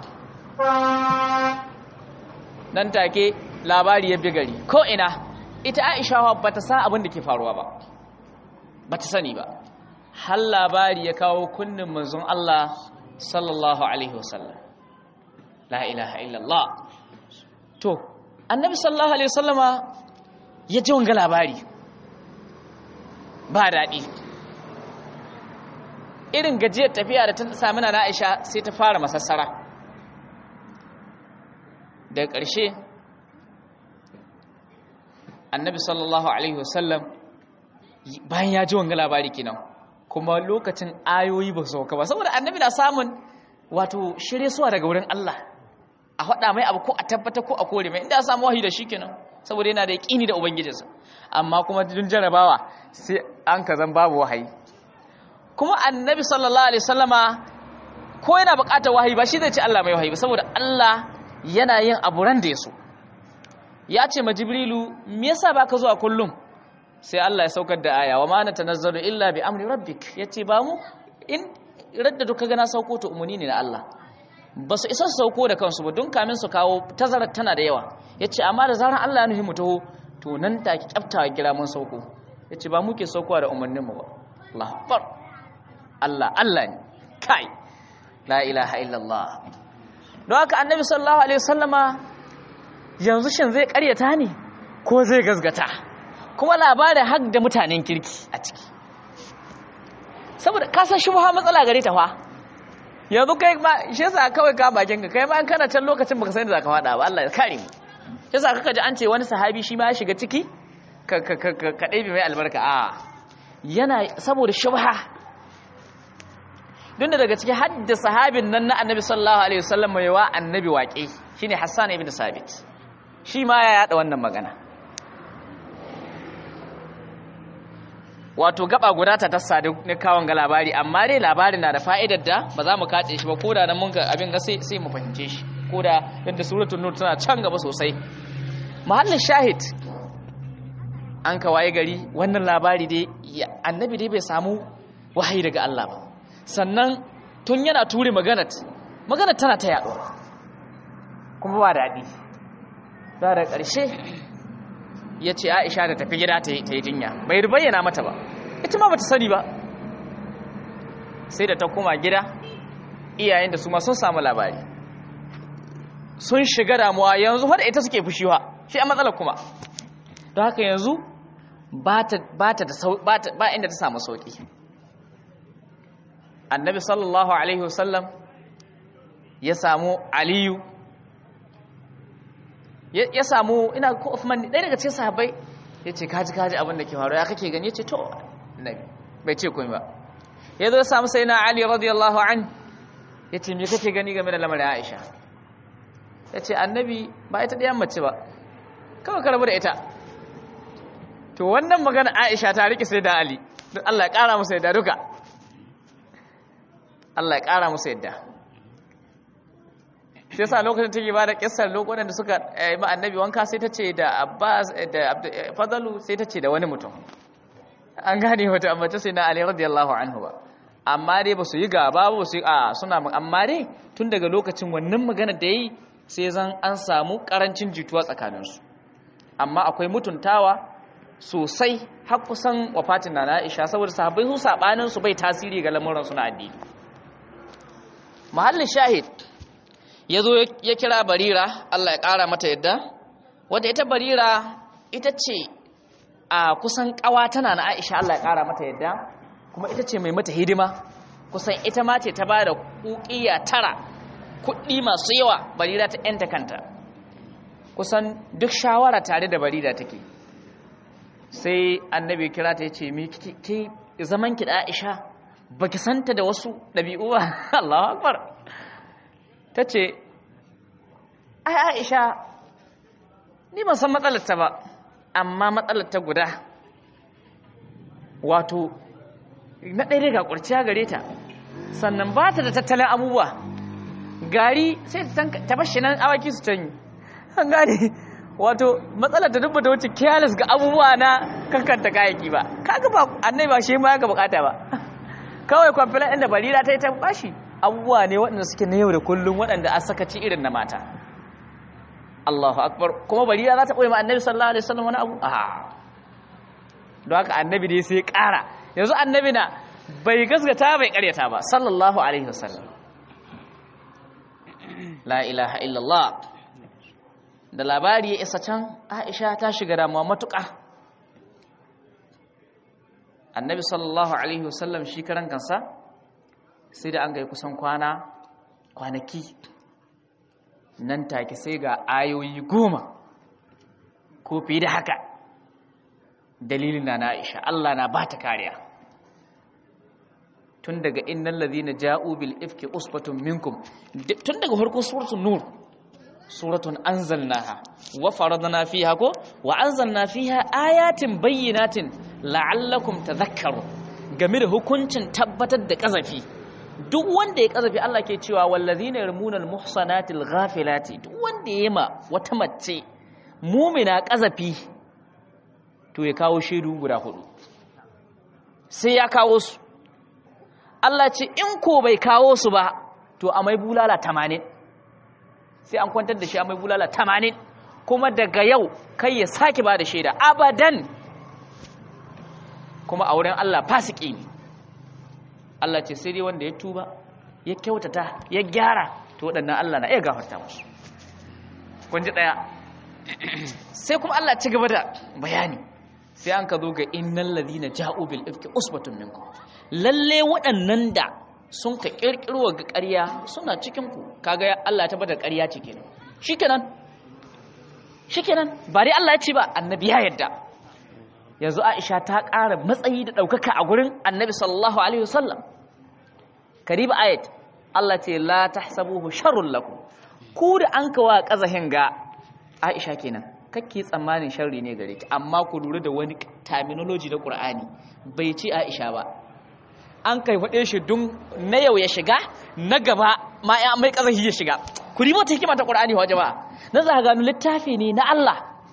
A: nan take labari ya bi gari ko ina ita Aisha ba ta san abin da ke faruwa ba ba ta sani ba har labari ya kawo kunnin manzon Allah sallallahu alaihi wasallam la ilaha illallah to annabi sallallahu alaihi wasallama ya ji wanga labari ba daɗi irin gajiyar tafiya da ta sami na Aisha sai ta fara masassara daga ƙarshe annabi sallallahu alaihi wasallam bayan ya ji wanga labari kenan kuma lokacin ayoyi ba su sauka ba saboda annabi na samun wato shirye suwa daga wurin Allah a faɗa mai abu ko a tabbata ko a kore mai inda ya samu wahayi da shi kenan saboda yana da yaƙini da ubangijinsa amma kuma dun jarabawa sai an ka zan babu wahayi kuma annabi sallallahu alaihi wasallama ko yana buƙatar wahayi ba shi zai ce Allah mai wahayi ba saboda Allah yana yin abu ran da ya so ya ce ma jibrilu me yasa baka zuwa kullum sai Allah ya saukar da aya wa ma natanazzalu illa bi amri rabbik yace ba mu in radda duka gana sauko to umuni ne na Allah ba su isa su sauko da kansu ba don kamin su kawo tazarar tana da yawa yace amma da zaran Allah ya nuhi mu taho to nan take kyaftawa kira mun sauko yace ba muke saukowa da umarnin mu ba Allah akbar Allah Allah ne kai la ilaha illallah don haka annabi sallallahu alaihi wasallama yanzu shin zai karyata ne ko zai gazgata kuma labarin har da mutanen kirki a ciki saboda kasan shubha matsala gare ta fa yanzu kai ma shi yasa kawai ka bakin ka kai ma an kana can lokacin baka san da zaka fada ba Allah ya kare mu yasa kaka ji an ce wani sahabi shi ma ya shiga ciki ka ka ka ka ɗebe mai albarka a yana saboda shubha don da daga ciki hadda sahabin nan na annabi sallallahu alaihi wasallam mai wa annabi waƙe shine Hassan ibn Sabit shi ma ya yada wannan magana wato gaba guda ta tassa da ne kawon ga labari amma dai labarin na da fa'idar da ba za mu kace shi ba ko da nan mun ga abin ga sai sai mu fahimce shi ko da yadda suratul nur tana can gaba sosai mahallin shahid an ka waye gari wannan labari dai annabi dai bai samu wahayi daga Allah ba sannan tun yana ture maganat maganat tana ta yaɗuwa. kuma ba daɗi ba da ƙarshe ya ce aisha da tafi gida ta yi jinya bai bayyana mata ba ita ma ba ta sani ba sai da ta koma gida iyayen da su ma sun samu labari sun shiga damuwa yanzu wadda ita suke fushiwa shi a matsalar kuma don haka yanzu ba inda ta samu sauƙi annabi sallallahu alaihi wasallam ya samu aliyu ya samu ina ko Uthman ɗaya daga cikin sahabbai ya ce kaji kaji abin da ke faru ya kake gani ya ce to nabi bai ce komai ba ya zo ya samu sai na Ali radiyallahu an ya ce me kake gani game da lamarin Aisha ya ce annabi ba ita ɗayan mace ba kawai ka rabu da ita to wannan magana Aisha ta rike sai da Ali don Allah ya ƙara musu yadda duka Allah ya ƙara musu yadda shi yasa lokacin take ba da kissar lokacin da suka yi ma annabi wanka sai ta ce da Abbas da Fadalu sai ta ce da wani mutum an gane wata amma ta sai na Ali radiyallahu anhu ba amma dai ba su yi gaba ba su yi a suna amma dai tun daga lokacin wannan magana da yi sai zan an samu karancin jituwa tsakaninsu amma akwai mutuntawa sosai har kusan wafatin na Aisha saboda sahabbai su sabanin su bai tasiri ga lamuran su na addini mahallin shahid yazo ya kira Barira Allah ya kara mata yadda wanda ita Barira ita ce a kusan kawa tana na Aisha Allah ya kara mata yadda kuma ita ce mai mata hidima kusan ita ma ce ta bada kukiya tara kuɗi masu yawa Barira ta yanta kanta kusan duk shawara tare da Barira take sai annabi kira ta yace mi ki zaman ki da Aisha baki santa da wasu dabi'u ba Allahu akbar tace ai Aisha ni ban san matsalar ta ba amma matsalar ta guda wato na ɗaya ga kurciya gare ta sannan ba ta da tattalin abubuwa gari sai ta bashi nan awaki su canyi an gane wato matsalar ta dubba ta wuce careless ga abubuwa na kankanta kayaki ba kaga ba annai ba shi ma ga bukata ba kawai kwamfilan inda barira ta yi ta bashi abubuwa ne waɗanda suke na yau da kullum waɗanda a sakaci irin na mata Allahu akbar kuma barira za ta ɓoye ma annabi sallallahu alaihi wasallam wani abu a don haka annabi dai sai ƙara yanzu annabi na bai gasgata bai ƙaryata ba sallallahu alaihi wasallam la ilaha illallah da labari ya isa can aisha ta shiga damuwa matuƙa annabi sallallahu alaihi wasallam shi karan kansa sai da an gai kusan kwana kwanaki nan take sai ga ayoyi goma ko fiye da haka dalilin na na aisha Allah na ba ta kariya tun daga innal ladhina ja'u bil ifki usbatun minkum tun daga farkon suratul nur suratun anzalnaha wa faradna fiha ko wa anzalna fiha ayatin bayyinatin la'allakum tadhakkarun game da hukuncin tabbatar da kazafi duk wanda ya kazafi Allah ke cewa wallazina yarmunal muhsanatil ghafilati duk wanda ya ma wata mace mumina kazafi to ya kawo shaidu guda hudu sai ya kawo su Allah ce in ko bai kawo su ba to a mai bulala 80 sai an kwantar da shi a mai bulala 80 kuma daga yau kai ya sake ba da shaida abadan kuma a wurin Allah fasiki ne Allah ce sai dai wanda ya tuba ya kyautata ya gyara to waɗannan Allah na iya gafarta musu kun ji ɗaya sai kuma Allah ci gaba da bayani sai an ka zo ga innal ladina ja'u bil ifki usbatun minkum lalle waɗannan da sun ka kirkiro ga ƙarya suna cikin ku kaga Allah ya tabbata ƙarya ce kenan shikenan shikenan ba dai Allah ya ce ba annabi ya yadda yanzu Aisha ta ƙara matsayi da ɗaukaka a gurin annabi sallallahu alaihi wasallam kariba ayat Allah ce la tahsabuhu sharrun lakum ku da an kawa kazahin ga Aisha kenan kake tsammanin sharri ne gare ki amma ku lura da wani terminology na Qur'ani bai ce Aisha ba an kai faɗe shi dun na yau ya shiga na gaba ma ya mai kazahi ya shiga ku ribo ta hikima ta Qur'ani wa jama'a na za gano littafi ne na Allah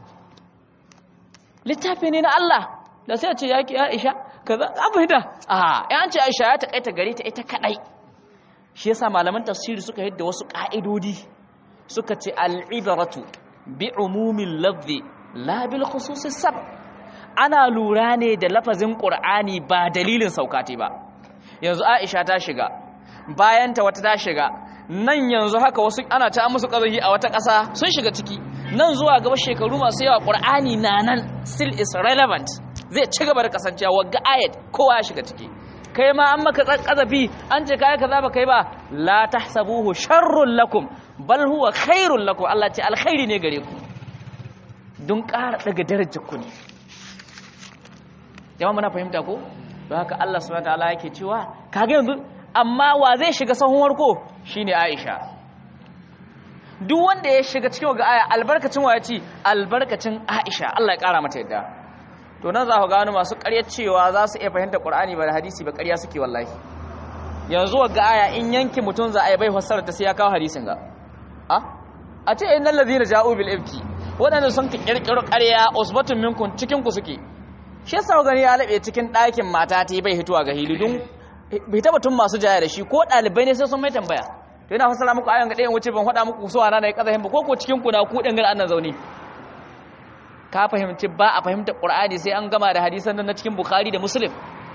A: littafi ne na Allah da sai a ce yaki Aisha kaza an fahimta a ya an ce Aisha ya takaita gare ta ita kadai shi yasa malaman tafsiri suka yadda wasu ka'idodi suka ce al'ibaratu bi umumin lafzi la bil khususi sab ana lura ne da lafazin qur'ani ba dalilin saukati ba yanzu Aisha ta shiga bayan ta wata ta shiga nan yanzu haka wasu ana ta musu kazahi a wata ƙasa sun shiga ciki nan zuwa gaba shekaru masu yawa qur'ani na nan still is relevant zai ci gaba da kasancewa wagga ayat kowa ya shiga ciki kai ma an maka kazafi an ce kai kaza ba kai ba la tahsabuhu sharrun lakum bal huwa khairul lakum Allah ce alkhairi ne gare ku don ƙara daga darajar ku ne jama'a muna fahimta ko don haka Allah subhanahu wataala yake cewa kaga yanzu amma wa zai shiga sahun warko shine Aisha duk wanda ya shiga cikin ga aya albarkacin wa ya ci albarkacin Aisha Allah ya kara mata yadda to nan za ku gano masu ƙaryar cewa za su iya fahimta Qur'ani ba da hadisi ba ƙarya suke wallahi yanzu ga aya in yanki mutum za a yi bai fassara ta sai ya kawo hadisin ga a a ce innal ladina ja'u bil ifki waɗanda sun kirkiro ƙarya usbatun minkum cikin ku suke shi yasa gani ya labe cikin ɗakin mata ta bai hituwa ga hilidun bai taba tun masu jaya da shi ko ɗalibai ne sai sun mai tambaya to yana fassara muku ayan ga ɗayan wuce ban faɗa muku so ana na yi ƙazahin ba ko ko cikin ku na ku ɗin gan annan zaune ka fahimci ba a fahimta ƙur'ani sai an gama da hadisan nan na cikin bukhari da muslim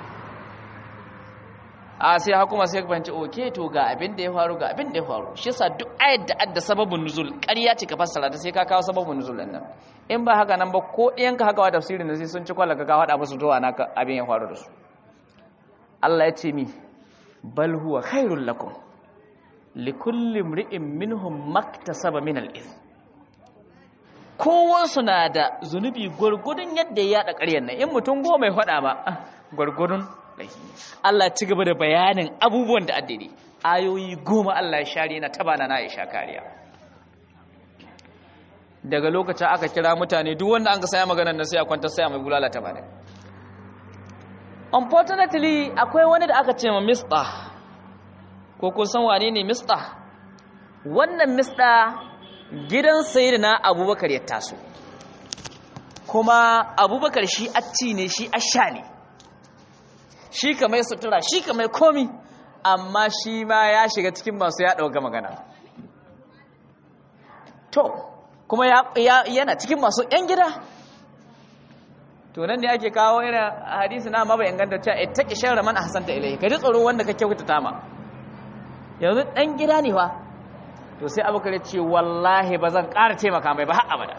A: a sai hakuma sai ka fahimci oke to ga abin da ya faru ga abin da ya faru shi yasa duk ayat da adda sababin nuzul ƙarya ce ka fassara ta sai ka kawo sababin nuzul din nan in ba haka nan ba ko ɗayan ka haka wa tafsirin da sai sun ci kwalla ka kawo haɗa musu zuwa naka abin ya faru da su Allah ya ce mi bal huwa khairul lakum likulli imri'in minhum maktasaba min al-ithm kowansu na da zunubi gwargwadon yadda ya yaɗa ƙaryar nan in mutum goma ya faɗa ba gwargwadon Allah ci gaba da bayanin abubuwan da addini ayoyi goma Allah ya share yana taba na ya sha kariya daga lokacin aka kira mutane duk wanda an ka saya maganar nan sai a kwanta saya mai bulala ta bane unfortunately akwai wani da aka ce ma mista ko kun san wane ne mista wannan mista gidan sayyidina abubakar ya taso kuma abubakar shi acci ne shi asha ne shi ka mai sutura shi ka mai komi amma shi ma ya shiga cikin masu ya ɗauka magana to kuma yana cikin masu ‘yan gida to nan ne ake kawo irin hadisi na ma bai inganta cewa ita ki shan raman a hasanta ilai ka ji tsoro wanda ka kyauta ta ma yanzu ɗan gida ne fa to sai abubakar ce wallahi ba zan ƙara taimaka mai ba har abada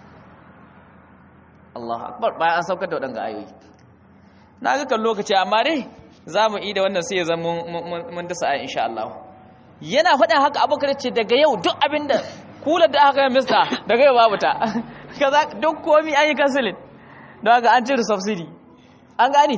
A: Allah akbar bayan an saukar da waɗanga ayoyi na ga kan lokaci amma dai za mu yi da wannan sai ya zama mun dasa a insha Allah yana faɗin haka abubakar ce daga yau duk abin da kular da aka yi mista daga yau babu ta kaza duk komi an yi kansilin don haka an cire subsidy an gani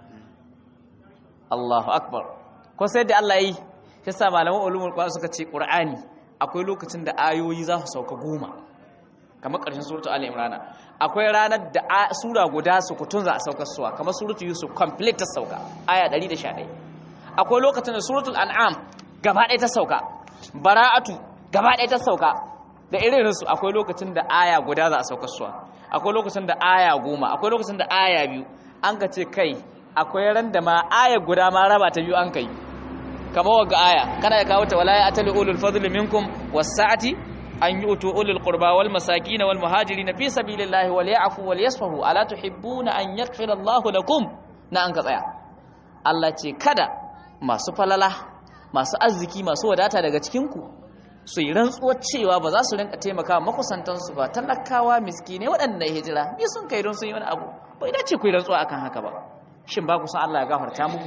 A: Allahu akbar ko sai da Allah yi shi sa malaman ulumul qur'an suka ce qur'ani akwai lokacin da ayoyi za su sauka goma kamar ƙarshen suratu ali imrana akwai ranar da sura guda su kutun za a saukar suwa kamar suratu yusuf complete ta sauka aya 111 akwai lokacin da suratul an'am gaba ɗaya ta sauka bara'atu gaba ɗaya ta sauka da irin su akwai lokacin da aya guda za a saukar suwa akwai lokacin da aya goma akwai lokacin da aya biyu an ka ce kai akwai ran da ma aya guda ma raba ta biyu an kai kamar waga aya kana ya kawo ta wala ya atali ulul fadli minkum was-sa'ati an yu'tu ulul qurba wal masakin wal muhajirin fi sabilillahi wal ya'fu wal yasfahu ala tuhibbuna an yaghfira Allahu lakum na an ka tsaya Allah ce kada masu falala masu arziki masu wadata daga cikin ku su yi rantsuwar cewa ba za su rinka taimaka makusantansu ba talakawa miskine waɗanda ya hijira bi sun kai don sun yi wani abu bai dace ku yi rantsuwa akan haka ba shin ba ku san Allah ya gafarta muku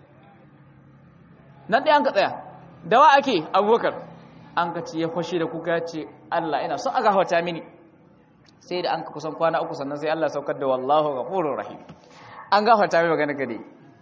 A: nan ɗaya an ka tsaya dawa ake abubakar an ka ce ya fashe da kuka ya ce Allah ina son a gafarta mini sai da an ka kusan kwana uku sannan sai Allah saukar da wallahu ghafurur rahim an gafarta mai magana gade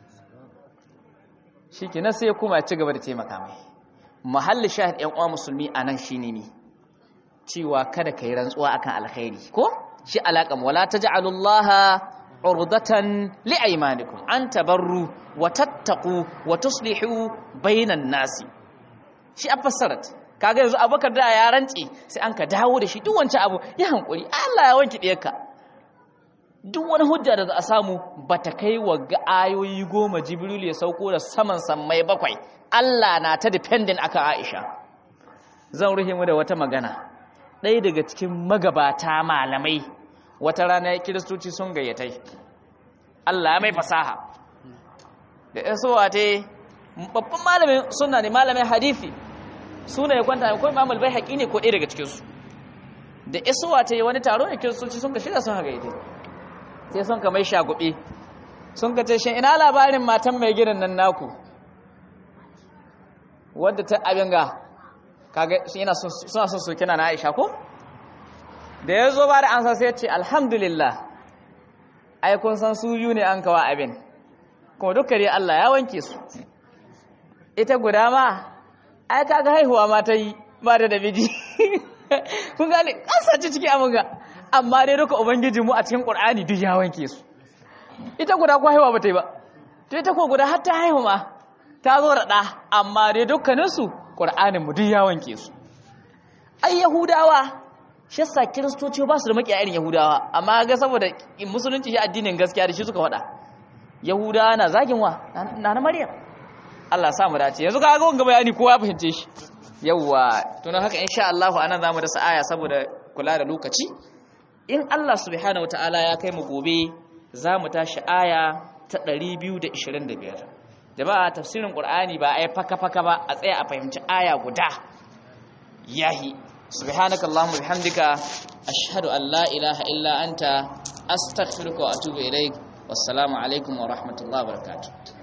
A: shi kenan sai ya kuma ya ci gaba da taimaka mai mahalli shahid ƴan uwa musulmi anan shine ne cewa kada kai rantsuwa akan alkhairi ko shi alaƙam wala taj'alullaha urdatan liaymanikum an tabarru wa tattaqu wa tuslihu bainan nasi shi a fassarat kaga yanzu abubakar da ya rantse sai an ka dawo da shi duk wancan abu ya hankuri Allah ya wanki ɗiyarka duk wani hujja da za a samu bata kai wa ga ayoyi goma jibril ya sauko da saman sammai bakwai Allah na ta dependent akan Aisha zan ruhe mu da wata magana ɗaya daga cikin magabata malamai wata rana kiristoci sun gayyatai Allah mai fasaha da isowa ta babban malamin suna ne malamin hadithi suna ya kwanta ko imam al-baihaqi ne ko ɗaya daga cikin su da isowa ta wani taro ne kiristoci sun ka shirya sun haka ita sai sun ka mai shagube sun ka ce shin ina labarin matan mai gidan nan naku wadda ta abin ga kaga yana suna son su kina na Aisha ko da ya zo ba da ansa sai ya ce alhamdulillah ai kun san su biyu ne an kawa abin kuma duka dai Allah ya wanke su ita guda ma ai kaga haihuwa ma ta yi ba da miji kun gane kasace ciki abin ga amma dai duka ubangiji mu a cikin qur'ani duk ya wanke su ita guda ko haihuwa ba ta yi ba to ita ko guda har ta haihu ma ta zo da ɗa amma dai dukkaninsu qur'anin mu duk ya wanke su ai yahudawa shi yasa kiristoci ba su da makiya irin yahudawa amma ga saboda musulunci shi addinin gaskiya da shi suka faɗa yahudawa na zagin wa na na maryam Allah sa mu dace yanzu ka ga wanga bayani kowa ya fahimce shi yawwa to haka insha Allah anan zamu dasa aya saboda kula da lokaci in Allah subhanahu wataala ya kai mu gobe zamu tashi aya ta 225 jama'a tafsirin qur'ani ba ai faka faka ba a tsaya a fahimci aya guda yahi subhanaka allahumma bihamdika ashhadu an la ilaha illa anta astaghfiruka wa atubu ilaik wassalamu alaikum wa rahmatullahi wa barakatuh